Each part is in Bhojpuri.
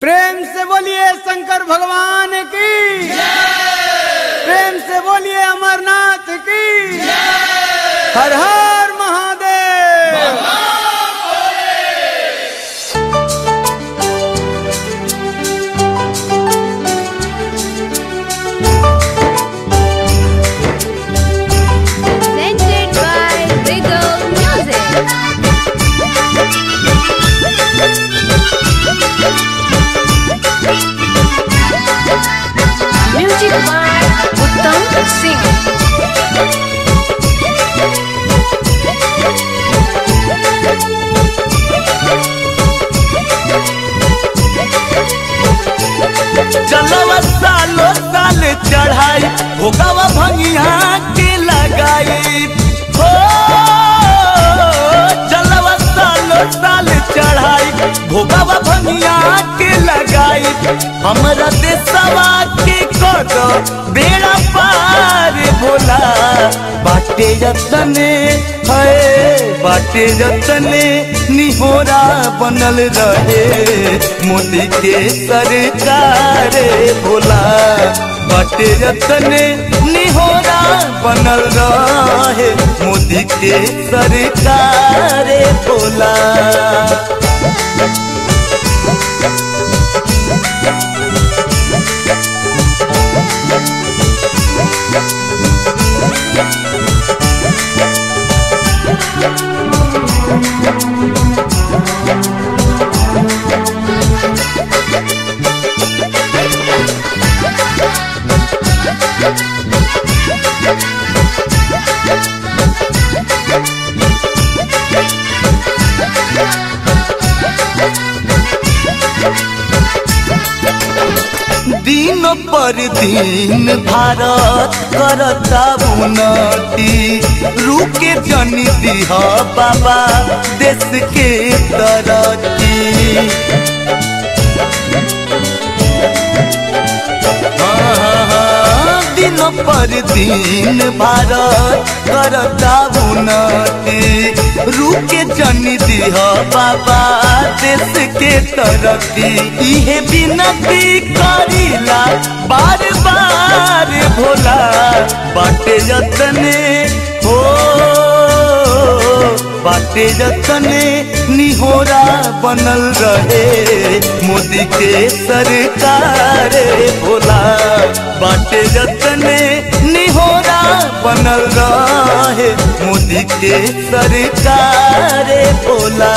प्रेम से बोलिए शंकर भगवान की प्रेम से बोलिए अमरनाथ की हर हर Mahadev presented by Wiggle Music. Music by Uttam Singh. चलवा सालो साल चढ़ाई भोगवा भंगिया के लगाई हो चलवा सालो साल चढ़ाई भोगवा भंगिया के लगाई हमरा देशवा के कद बेड़ा पार भोला बाटे जतने है बाटे जतने निहोरा बनल रहे मोदी के सरकार भोला बाटे जतने निहोरा बनल रहे मोदी के सरकार भोला दिन पर दिन भारत करता उन्नति रुके जनी दिह बाबा देश के तरक्की दिन पर दिन भारत करता उन्नति रुके जनी दिह बाबा देश के तरक्की इहे विनती करीला बार बार भोला बाटे जतने हो बाटे जतने निहोरा बनल रहे मोदी के सरकार भोला बाटे जतने निहोरा बनल रहे मोदी के सरकार Bhola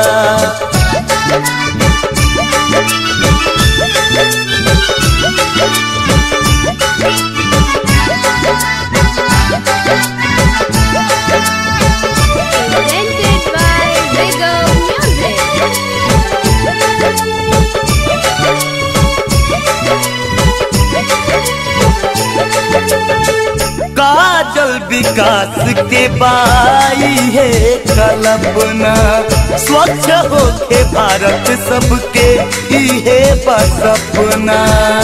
Presented by Wiggle Music. काजल विकास के बाई है कल्पना स्वच्छ होके भारत सबके इहे बसपना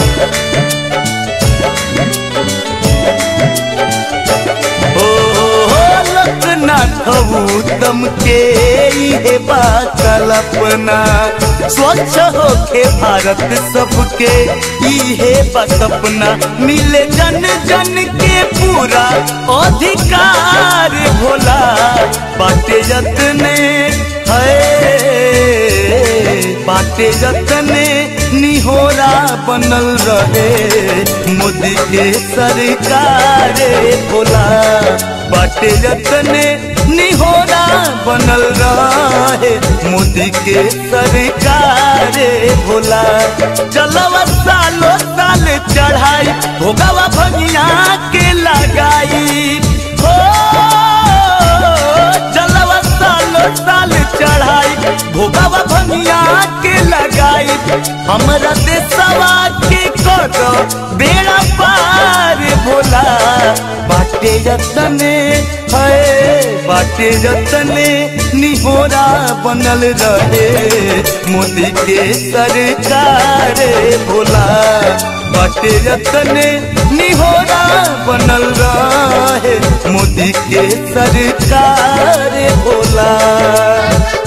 ओ लोकनाथ उत्तम के इहे बा कल्पना स्वच्छ होके भारत सबके इहे बा सपना मिले जन जन के पूरा अधिकार भोला बाटे जतने है बाटे जतने निहोरा बनल रहे मोदी के सरकार भोला बाटे जतने निहोरा बनल रहे मोदी के सरकार भोला चलवा सालो साल चढ़ाई भोगवा भंगिया के लगाई हो चलवा सालो साल चढ़ाई भोगवा भंगिया के लगाई हमरा देशवा के कद बेड़ा पार भोला बाटे जतने है बाटे जतने निहोरा बनल रहे मोदी के सरकार भोला बाटे जतने निहोरा बनल रहे मोदी के सरकार भोला